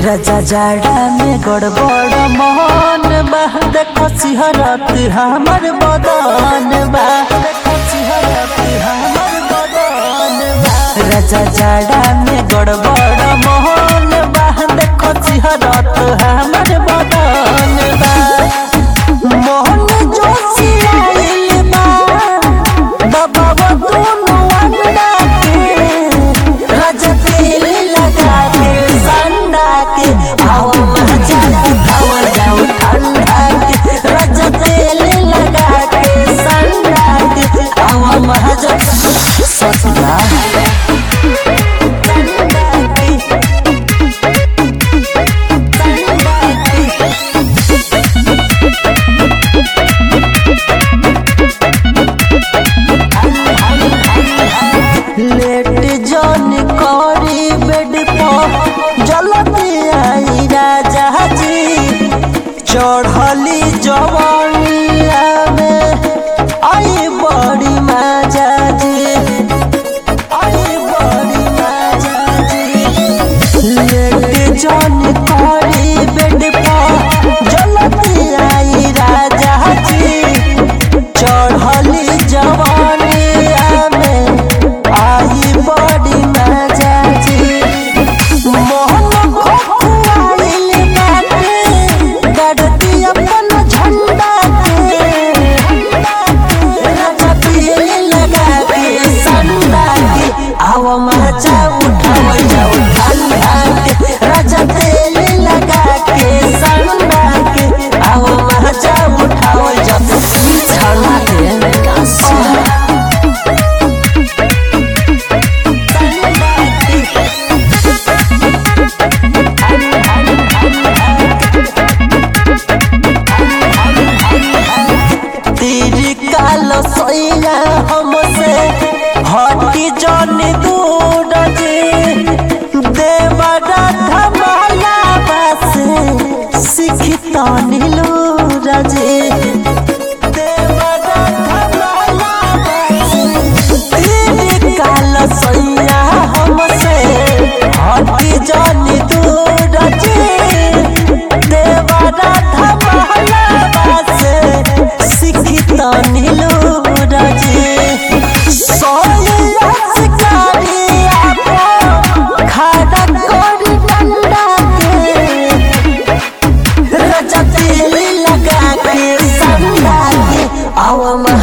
राजा जाड़ा में गड़बड़ मोहन बा देखो सिहरत हमर बदन बा देखो सिहरत हमर बदन बा राजा जाड़ा में गड़बड़ मोहन बा देखो सिहरत हमर बदन बा मोहन जोशियाइल बा दबाव दोनों अंडा के राजा तेल लगा के संडा के आओ मजा उठाओ जाओ ठंडा के राजा तेल लगा के संडा के आओ मजा ससुरा लेट जन करी बेड पर जलती आई राजा जी चढ़ली जवानिया में आई बड़ी मजा जी आई बड़ी मजा जी लेट जन करी बेड पर जलती आई राजा जी चढ़ली जवानिया में आई बड़ी मजा जी मोहन खोखुआइल बाटे गड़ती अपन झंडा के राजा पील लगा के संडा के आओ मजा उठाओ जाओ ठंडा के राजा तेल लगा के संडा के आओ मजा उठाओ जाओ ठंडा के तेरी काल सैया हमसे हटी जन दूर जे देवरा धमाला बसे सिखता नीलूर जे देवरा धमाला बसे तेरी काल सैया हमसे हटी जन दूर जे देवरा धमाला बसे सिखता नीलूर जे सोया शिकारी आपो खाड़ा कोरी डंडा के राजा तेल लगा के संडा के आवा